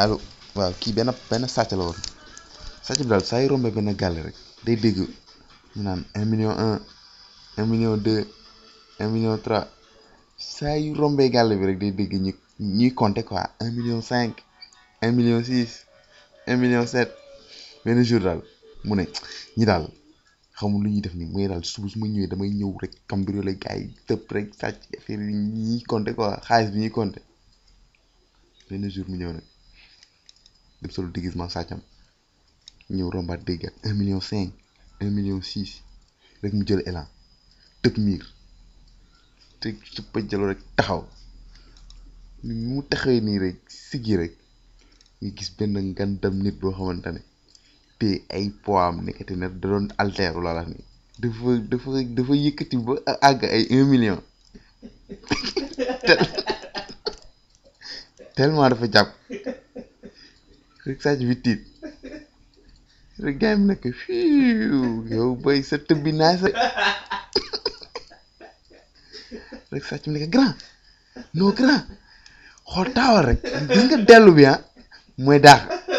allo waaw kii benn benn sàcc la woon sàcc bi daal saa yu rombee benn gàlle rek day dégg ñu naan un million un un million deux un million trois saa yu rombee gàlle bi rek day dégg ñu ñuy compter quoi un million cinq un million six un million sept benn jour daal mu ne ñi daal xamul lu ñuy def nii mooy daal suba su ma ñëwee damay ñëw rek cambriolé gars yi tëb rek sàcc affaire yi ñuy compter quoi xaalis bi ñuy compter benn jour mu ñëw nag dem solo déguisement sàccam ñëw rombaat dégg ak un million cinq un million six rek mu jël élan tëb miir te su pëjjaloo rek taxaw ni mu taxawee nii rek siggi rek nga gis benn ngandam nit boo xamante ne te ay poids am nekkati ne da doon alteeru la la ni dafa dafa dafa yëkkati ba àgg ay un million tellement dafa jàpp rek sàcc bi tiit rek gars yi mu nekk fiiw yow bay sa tëb bi naa sa rek sàcc bi nekk grand non grand xool taawal rek gis nga dellu bi ah mooy daax